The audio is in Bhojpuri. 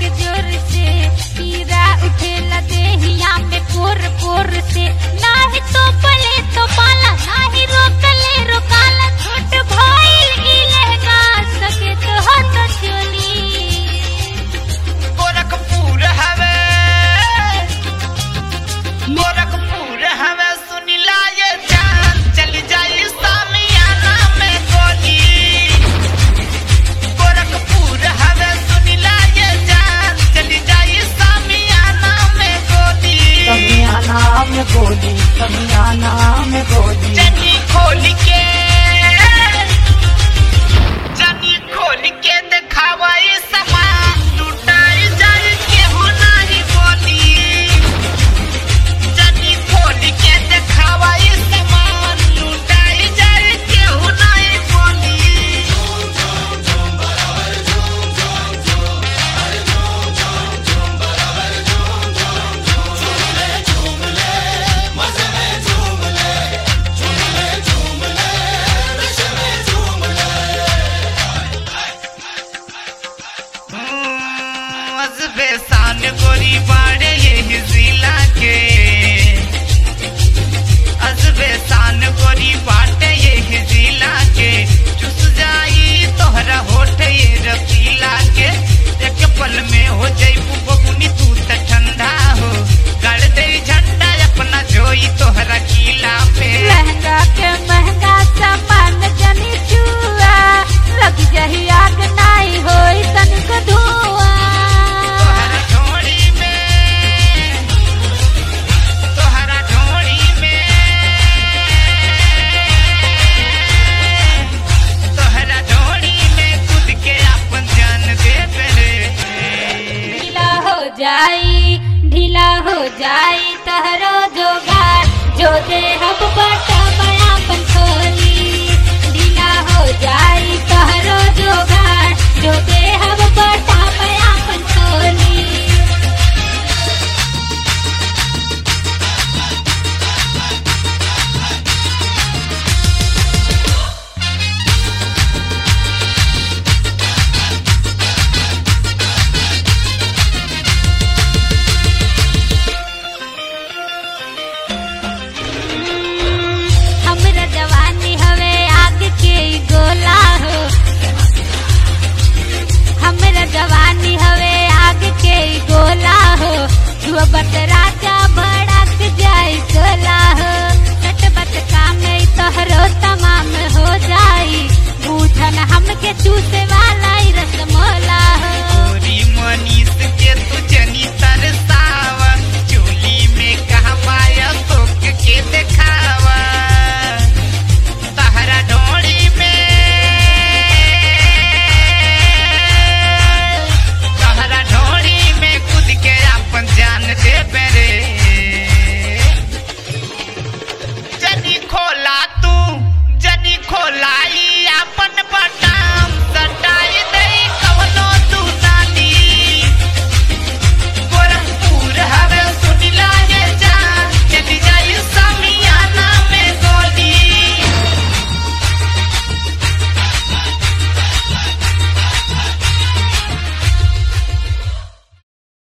के जोर से कीड़ा उठेला देहिया में पोर पोर से नाही तो पले तो पाला नाही रोकले रोकाला छोट भइल ई लहंगा सके तो हत चोली गोरखपुर हवे गोरखपुर हवे सुनिला ये जान चल जाई सामियाना में गोली गोरखपुर हवे सुनिला ये जान चल जाई सामियाना में गोली समियाना में गोली समियाना में गोली जनी खोल के जनी खोल के दिखावा ई सामान लुटाई जाई केहू नाही बोली जनी खोल के दिखावा ई सामान लुटाई जाई केहू नाही बोली अजबे शान गोरी बाड़े ये जिला के अजबे शान गोरी बाटे ये जिला के चुस जाई तोहरा होठ ये रसीला के एक पल में हो जाई बबुनी तू त ठंडा हो गड़ दे झंडा अपना जोई तोहरा किला पे लहंगा के महंगा सामान जनी छुआ लग जाही आग नाई होई तनिक धुआं तोहरा ढोड़ी में तोहरा ढोड़ी में तोहरा ढोड़ी में कूद के अपन जान दे रे ढीला हो जाई ढीला हो जाई तहरो जोगार जो दे हम बटा बड़ा पंखोली ढीला हो जाई तहरो जोगार जो दे हम बटा बड़ा पंखोली हमरा जवानी हवे आग के ई गोला हो हमरा जवानी हवे आग के ई गोला हो छुआ बत राजा भड़क जाई गोला हो सट बत काम ई तोहरो तमाम हो जाई बूझन हमके चूसे